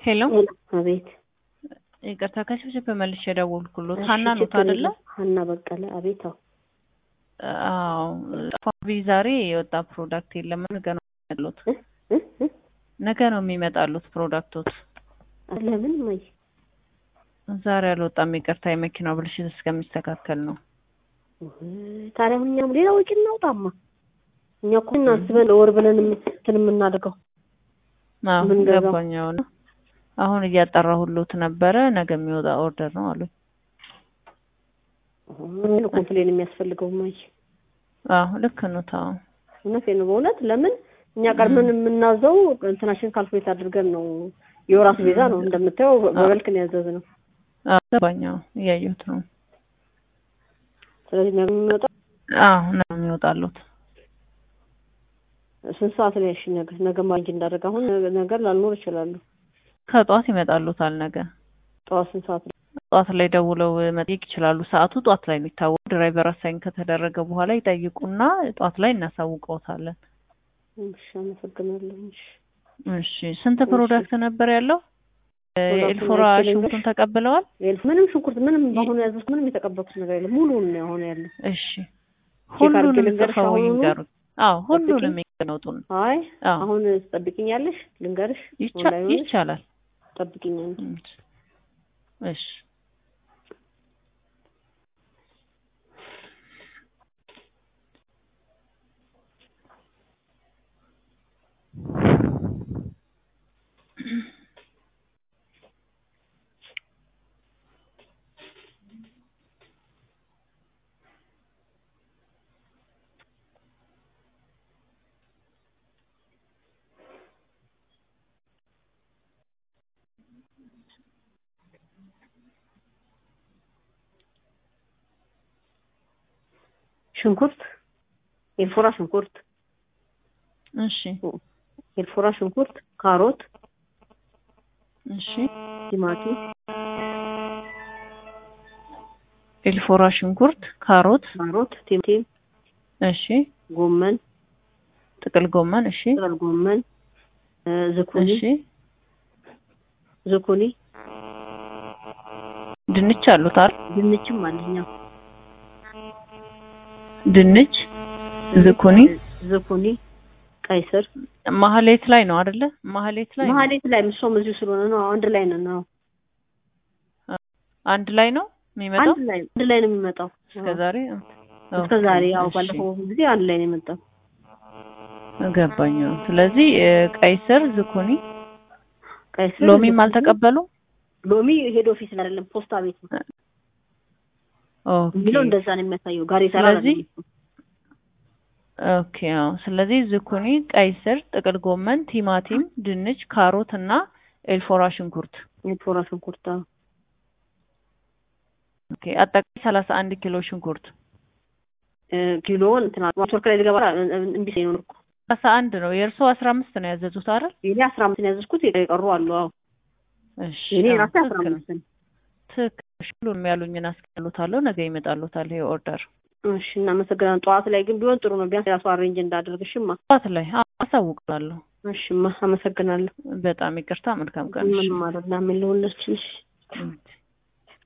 ሄሎ አቤት ይቅርታ ከሽብሽብ መልሼ የደወልኩሎት እሺ፣ ሀና ኖት ችግር አይደለ? የለም። ሀና በቀለ አቤት። አዎ አዎ ፋቢ ዛሬ የወጣ ፕሮዳክት የለም። ነገ ነው የሚመጣሉት። እ እ እ ነገ ነው የሚመጣሉት ፕሮዳክቶት። ለምን ማይ ዛሬ አልወጣም። ይቅርታ የመኪናው ብልሽት እስከሚስተካከል ነው። ውይ፣ ታዲያ አሁን እኛም ሌላ ወጪ እናውጣማ። እኛ እኮ እናስበን ወር ብለን እንትን የምናደርገው አዎ ምን ገዛው? ገባኝ። አሁን አሁን እያጠራሁሎት ነበረ። ነገ የሚወጣ ኦርደር ነው አሉኝ። ምን ኮምፕሌን የሚያስፈልገው ማይ አዎ ልክ ነው። ታው እውነቴን ነው በእውነት ለምን እኛ ቀድመን የምናዘው እንትናችን ካልኩሌት አድርገን ነው። የወራት ቤዛ ነው እንደምታየው በበልክ ነው ያዘዝነው። አዎ ገባኝ። አዎ እያየሁት ነው። ስለዚህ ነገ የሚመጣው አዎ ነው የሚወጣሉት። ስንት ሰዓት ላይ? እሺ ነገ ነገ ማንጅ እንዳደረግ አሁን ነገር ላልኖር ይችላሉ። ከጠዋት ይመጣሉታል ነገ ጠዋት ስንት ሰዓት ላይ? ጠዋት ላይ ደውለው መጠየቅ ይችላሉ። ሰዓቱ ጠዋት ላይ ነው የሚታወቅ። ድራይቨር አሳይን ከተደረገ በኋላ ይጠይቁና ጠዋት ላይ እናሳውቀውታለን። እሺ አመሰግናለሁ። እሺ እሺ ስንት ፕሮዳክት ነበር ያለው? ፕሮዳክቱን ኤልፎራ አይቼ ልንገርሽ? ሽንኩርቱን ተቀብለዋል? ኤልፍ ምንም ሽንኩርት ምንም በአሁኑ ያዘዝኩት ምንም የተቀበልኩት ነገር የለም። ሙሉውን ነው አሁን ያለው። እሺ አድርጌ ሁሉንም ልንገርሽ ጽፈው አሁኑኑ? ይንገሩኝ። አዎ ሁሉንም ጠብቂኝ። ይገነጡን። አይ አዎ አሁን ትጠብቂኛለሽ? ልንገርሽ ይቻ- ኦንላይን ሆነሽ ይቻላል። ጠብቂኝ አንዴ። እሺ ሽንኩርት ኤልፎራ ሽንኩርት እሺ ኤልፎራ ሽንኩርት፣ ካሮት፣ እሺ ቲማቲም፣ ኤልፎራ ሽንኩርት፣ ካሮት፣ ካሮት፣ ቲማቲም፣ እሺ ጎመን፣ ጥቅል ጎመን፣ እሺ ጥቅል ጎመን፣ እ ዝኩኒ እሺ ዝኩኒ ድንች አሉት አይደል? ድንችም አለኛ ድንች፣ ዝኩኒ ዝኩኒ፣ ቀይ ስር ማህሌት ላይ ነው አይደለ? ማህሌት ላይ ነው። መሀሌት ላይ እሷም እዚሁ ስለሆነ ነው አንድ ላይ ነን። አዎ አንድ ላይ ነው የሚመጣው አንድ ላይ አንድ ላይ ነው የሚመጣው እስከ ዛሬ እስከ ዛሬ ያው እሺ፣ ባለፈው ጊዜ አንድ ላይ ነው የመጣው። ገባኝ። ስለዚህ እ፣ ቀይ ስር፣ ዝኩኒ፣ ቀይ ስር ሎሚም ዝኩኒ፣ አልተቀበሉ ሎሚ ሄድ ኦፊስ ላይ አይደለም ፖስታ ቤት ነው ኦኬ የሚለው እንደዛ ነው የሚያሳየው። ጋር ይሰራ ስለዚህ ኦኬ አዎ። ስለዚህ ዝኩኒ፣ ቀይ ስር፣ ጥቅል ጎመን፣ ቲማቲም፣ ድንች፣ ካሮት እና ኤልፎራ ሽንኩርት ኤልፎራ ሽንኩርት አዎ። ኦኬ አጠቃላይ ሰላሳ አንድ ኪሎ ሽንኩርት እ፣ ኪሎውን እንትና ማስወርክ ላይ ልገባ እምቢ ሲለኝ ነው እኮ ሰላሳ አንድ ነው። የእርሶ አስራ አምስት ነው ያዘዙት አይደል? የኔ አስራ አምስት ነው ያዘዝኩት የቀሩ አሉ። አዎ እሺ የኔ አዎ፣ ራሴ አስራ ትክክል ነው። አምስት ነው። ትክክል ነው። ሁሉንም ያሉኝን አስቀሉታለሁ። ነገ ይመጣሉታል ይሄ ኦርደር እሺ እናመሰግናለን። ጠዋት ላይ ግን ቢሆን ጥሩ ነው። ቢያንስ ራሱ አሬንጅ እንዳደርግሽማ። ጠዋት ላይ አዎ፣ አሳውቃለሁ። እሺማ አመሰግናለሁ። በጣም ይቅርታ። መልካም ቀን። እሺ። ምንም አይደለም። ምን ልሆንልሽ? እሺ።